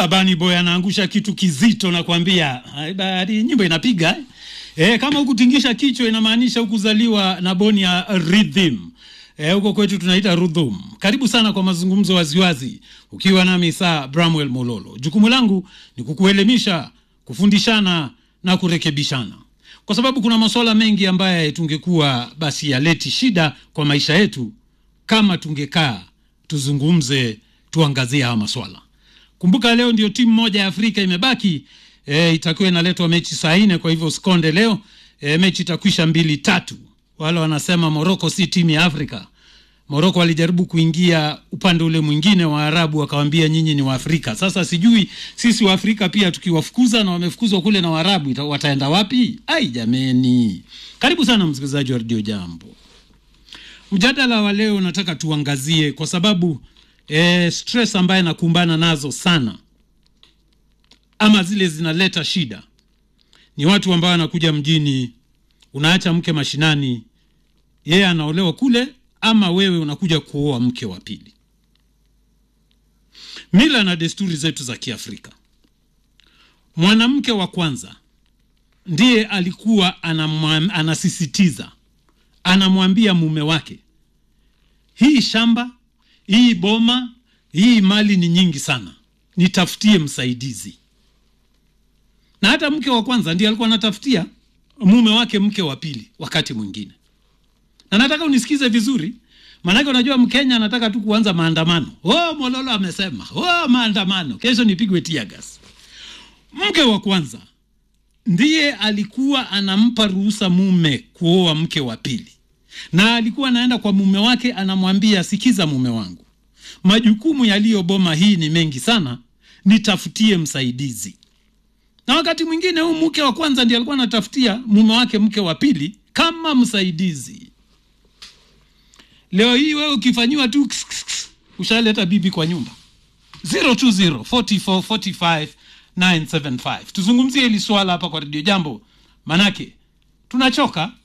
Ah, Bani Boy anaangusha kitu kizito nakwambia. Hadi nyimbo inapiga. Eh? Eh, kama hukutingisha kichwa inamaanisha hukuzaliwa na boni ya rhythm. Eh, huko kwetu tunaita rhythm. Karibu sana kwa mazungumzo waziwazi ukiwa nami saa Bramwell Mololo. Jukumu langu ni kukuelimisha, kufundishana na kurekebishana. Kwa sababu kuna masuala mengi ambayo tungekuwa basi yaleti shida kwa maisha yetu kama tungekaa tuzungumze, tuangazie haya maswala. Kumbuka leo ndio timu moja ya Afrika imebaki e, itakuwa inaletwa mechi saa nne. Kwa hivyo usikonde leo e, mechi itakwisha mbili tatu. Wale wanasema Moroko si timu ya Afrika. Moroko walijaribu kuingia upande ule mwingine wa Arabu, wakawambia nyinyi ni Waafrika. Sasa sijui sisi Waafrika pia tukiwafukuza na wamefukuzwa kule na Waarabu ita- wataenda wapi? Ai jameni! Karibu sana msikilizaji wa redio Jambo. Mjadala wa leo nataka tuangazie kwa sababu e, stress ambaye nakumbana nazo sana ama zile zinaleta shida ni watu ambao wanakuja mjini, unaacha mke mashinani, yeye anaolewa kule, ama wewe unakuja kuoa mke wa pili. Mila na desturi zetu za Kiafrika, mwanamke wa kwanza ndiye alikuwa anamwam, anasisitiza anamwambia mume wake, hii shamba, hii boma, hii mali ni nyingi sana, nitafutie msaidizi. Na hata mke wa kwanza ndiye alikuwa anatafutia mume wake mke wa pili wakati mwingine. Na nataka unisikize vizuri, maanake unajua Mkenya anataka tu kuanza maandamano. Oh, Mololo amesema oh, maandamano, kesho nipigwe tear gas. Mke wa kwanza ndiye alikuwa anampa ruhusa mume kuoa mke wa pili, na alikuwa anaenda kwa mume wake anamwambia, sikiza mume wangu, majukumu yaliyo boma hii ni mengi sana, nitafutie msaidizi. Na wakati mwingine huu mke wa kwanza ndiye alikuwa anatafutia mume wake mke wa pili kama msaidizi. Leo hii wewe ukifanyiwa tu ushaleta bibi kwa nyumba. 020 44 45 975. Tuzungumzie hili swala hapa kwa redio Jambo, manake tunachoka